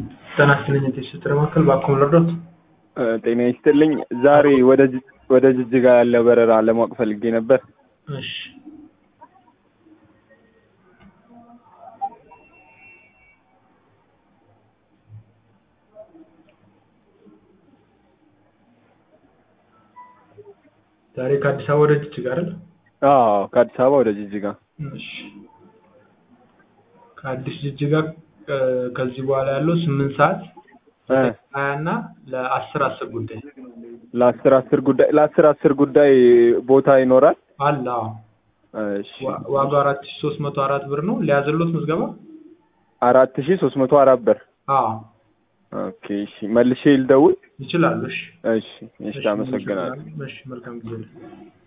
ጤና ይስጥልኝ የቴስት ማዕከል ባክዎን ልርዳዎት? ጤና ይስጥልኝ። ዛሬ ወደ ጅ- ወደ ጅጅጋ ያለ በረራ ለማወቅ ፈልጌ ነበር። እሺ ዛሬ ከአዲስ አበባ ወደ ጅጅጋ አይደል? አዎ ከአዲስ አበባ ወደ ጅጅጋ። እሺ ከአዲስ ጅጅጋ እ፣ ከዚህ በኋላ ያለው ስምንት ሰዓት እ፣ ሀያ እና ለአስር አስር ጉዳይ ለአስር አስር ጉዳይ ለአስር አስር ጉዳይ ቦታ ይኖራል? አለ። አዎ እሺ ዋ- ዋጋው አራት ሺ ሶስት መቶ አራት ብር ነው። ሊያዝሎት ምዝገባ? አራት ሺ ሶስት መቶ አራት ብር። አዎ ኦኬ እሺ መልሼ ልደውል? ይችላሉ። እሺ እሺ እሺ አመሰግናለሁ። እሺ መልካም ጊዜ